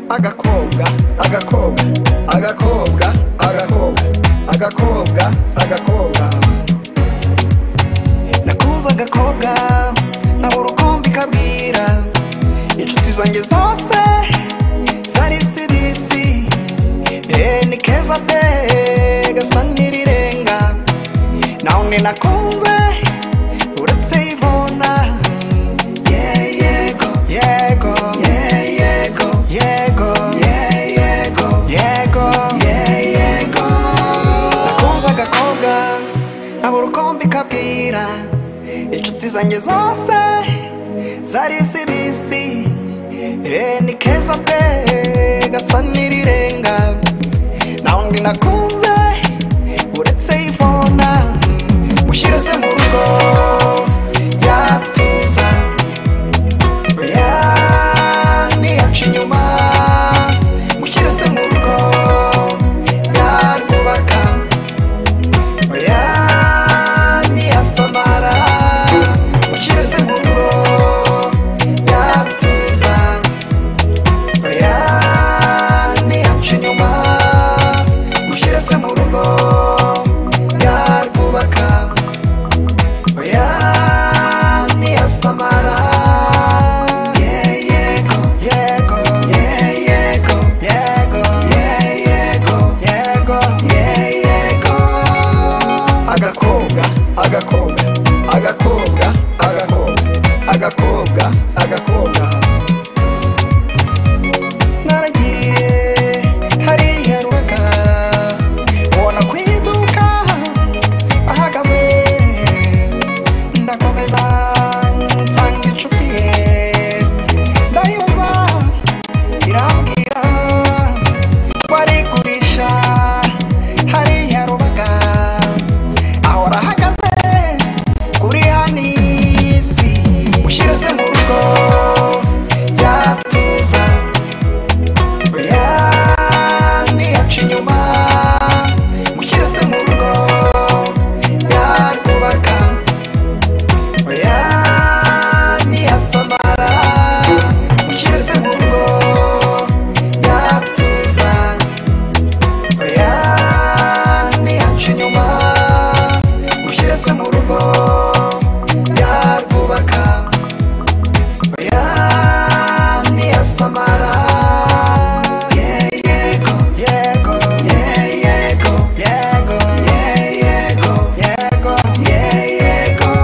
agakobwa agakobwa agakobwa agakobwa agakobwa agakobwa nakunze agakobwa nkabura uko mbikabwira inshuti zanjye zose zari sirisi eee ni keza pe gasa n'irirenga nawe ni nakunze uretse ivona ye yego yego ye yego yego ye yego yego ye yego nakunze agakobwa nkabura uko mbikabwira inshuti zanjye zose zari zibisi eee ni keza pe gasa n'irirenga nta wundi nakunze uretse ivona mushyire se mu rugo yatuza oya ntiyaca inyuma mushyire se mu rugo yarwubaka oya ntiyasamara mushyire se mu rugo yatuza oya ntiyaca inyuma mushyire se mu rugo yarwubaka oya ntiyasamara ye yego yego ye yego yego ye yego yego ye yego agakobwa agakobwa agakobwa agakobwa agakobwa agakobwa naragiye hariya rubaga ubona ku iduka ahagaze ndakomeza nsanga inshuti ye ndayibaza irambwira barigurisha hariya rubaga aho arahagaze kuri hanisi mushyire se mu rugo yatuza oya ntiyaca inyuma mushyire se mu rugo yarwubaka oya ntiyasamara mushyire se mu rugo yatuza oya ntiyaca inyuma mushyire se mu rugo yarwubaka oya ntiyasamara ye yego yego ye yego yego ye yego yego ye yego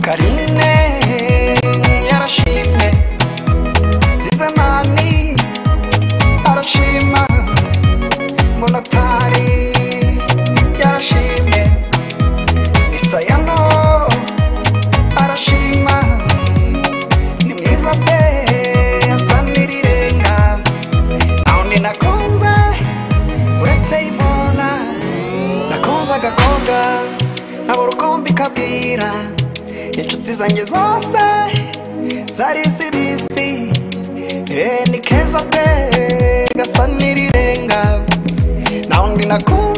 karine yarashimye dizemani arashima monotari yarashimye misitayano arashima ni mwiza pe asa n'irirenga nta wundi nakunze uretse ivona nakunze agakobwa nkabura uko mbikabwira inshuti zanjye zose zari zibisi eee ni keza pe gasa n'irirenga nta wundi nakunze